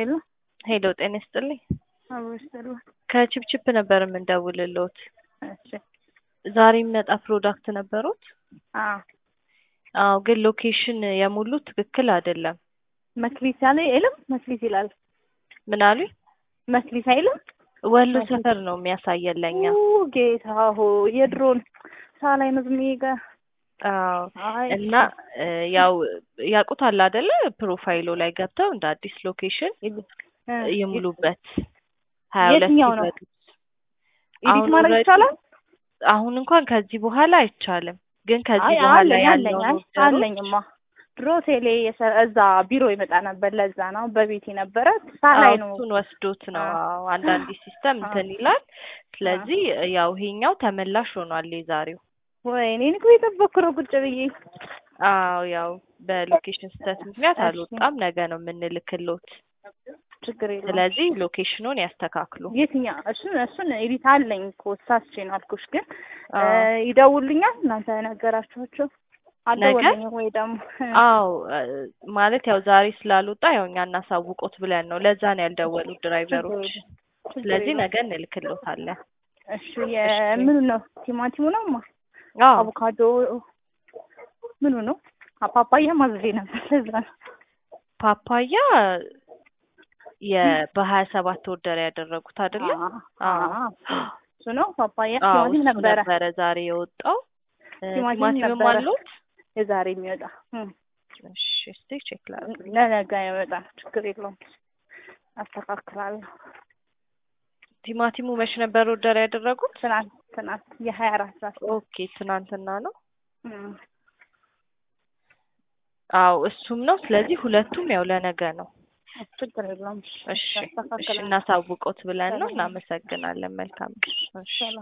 ሄሎ ሄሎ ጤና ይስጥልኝ። አበስሩ ከቺፕቺፕ ነበር የምንደውልልዎት። እሺ ዛሬ የሚመጣ ፕሮዳክት ነበሩት? አዎ አዎ፣ ግን ሎኬሽን የሙሉት ትክክል አይደለም። መክሊት ያለ የለም መክሊት ይላል። ምን አሉኝ? መክሊት አይልም። ወሎ ሰፈር ነው የሚያሳየን ለኛ። ኡ ጌታ ሆ የድሮን ሳላይ ነው ዝም ጋር አዎ አይ እና እ ያው ያውቁታል አይደለ? ፕሮፋይሉ ላይ ገብተው እንደ አዲስ ሎኬሽን እ ይሙሉበት። ሀያ ሁለት የትኛው ነው? ይበሉት። ኤዲት አሁን ማድረግ already- ይቻላል? አሁን እንኳን ከዚህ በኋላ አይቻልም። ግን ከዚህ አይ በኋላ አለኝ አለኝ ያለው አይ ኦርደሮች አለኝማ ድሮ ቴሌ የሰ- እዛ ቢሮ ይመጣ ነበር። ለዛ ነው በቤት ነበረ ሳላይ ነው። እሱን ወስዶት ነው። አዎ። አዎ አንዳንድ ሲስተም አዎ። እንትን ይላል። ስለዚህ ያው ይሄኛው ተመላሽ ሆኗል የዛሬው። ወይኔ እኔ እኮ የጠበኩ ነው ቁጭ ብዬ። አዎ ያው በሎኬሽን ስህተት ምክንያት እሺ። አልወጣም። ነገ ነው የምንልክሎት። ችግር የለውም። ስለዚህ ሎኬሽኑን ያስተካክሉ። የትኛው እሱን እሱን ኤዲት አለኝ እኮ ሳስቼ ነው አልኩሽ። ግን እ አዎ ይደውሉኛል እናንተ ነገራችኋቸው ነገ? አልደወሉኝም ወይ ደግሞ አዎ እ ማለት ያው ዛሬ ስላልወጣ ያው እኛ እናሳውቆት ብለን ነው። ለዛ ነው ያልደወሉት ድራይቨሮች። ችግር ስለዚህ የለውም። ነገ እንልክሎታለን። እሺ የምኑ ነው? ቲማቲሙ ነው ማ አዎ አቮካዶ ምኑ ነው? ፓፓያ ማዘዜ ነበር። ለዛ ነው ፓፓያ የ በሀያ ሰባት ወርደር ያደረጉት አይደለ? አዎ አዎ እሱ ነው ፓፓያ። አዎ ቲማቲም እሱ ነበረ ነበረ ዛሬ የወጣው። እ ቲማቲም ቲማቲምም ነበረ። አሉት? የዛሬ የሚወጣ እም። እሺ እስቲ ቼክ ላድርግ። ለነገ ይወጣ ችግር የለውም። አስተካክላለሁ። ቲማቲሙ መች ነበር ወርደር ያደረጉት? ትናንት ትናንት የሀያ አራት ሰዓት ኦኬ ትናንትና ነው። እም። አዎ እሱም ነው። ስለዚህ ሁለቱም ያው ለነገ ነው። ችግር የለውም። እሺ እሺ አስተካክላለሁ። እናሳውቆት ብለን ነው። እናመሰግናለን። መልካም እሺ ሰላም